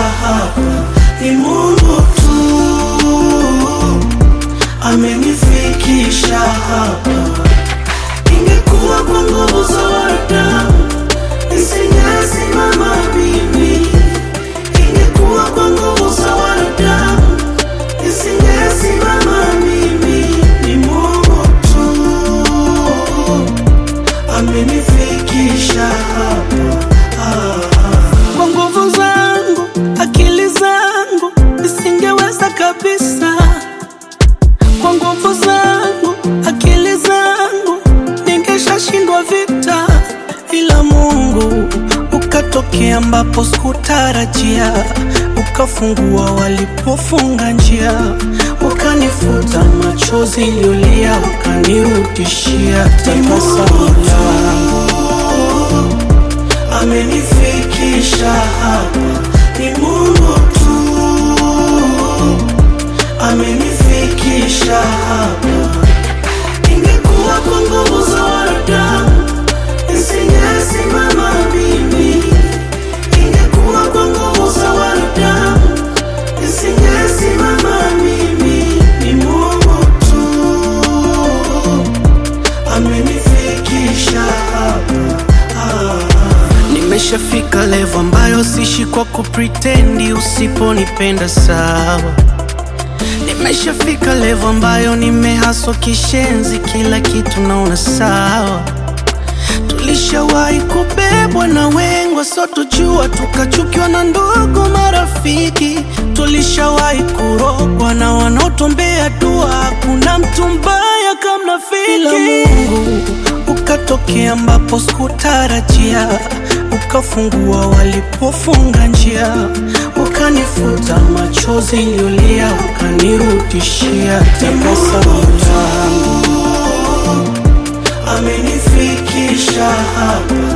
hapa ni Mungu tu amenifikisha hapa. Ingekuwa kwa nguvu za wanadamu nisingesimama mimi, ingekuwa kwa nguvu za wanadamu nisingesimama mimi. Ni Mungu tu amenifikisha hapa. Ah, ah. Kwa nguvu zangu, akili zangu nisingeweza kabisa. Kwa nguvu zangu, akili zangu ningeshashindwa vita, ila Mungu ukatokea ambapo sikutarajia, ukafungua walipofunga njia, ukanifuta machozi niliyolia, ukanirudishia tabasamu langu amenifikisha hapa ni Mungu tu amenifikisha hapa. Ingekuwa kwa nguvu za wanadamu nisingesimama mimi, ingekuwa kwa nguvu za wanadamu nisingesimama mimi. Ni Mungu tu amenifikisha hapa. Ah. Nimeshafika level ambayo sishi kwa kupretendi, usiponipenda sawa. Nimeshafika level ambayo nimehaswa kishenzi, kila kitu naona sawa. Tulishawahi kubebwa na wengwa, so tujua tukachukiwa na ndugu marafiki. Tulishawahi kurogwa na wanaotuombea dua, hakuna mtu mbaya kama rafiki. Ila Mungu ukatokea ambapo sikutarajia, ukafungua walipofunga njia, ukanifuta machozi niliyolia, ukanirudishia tabasamu langu amenifikisha hapa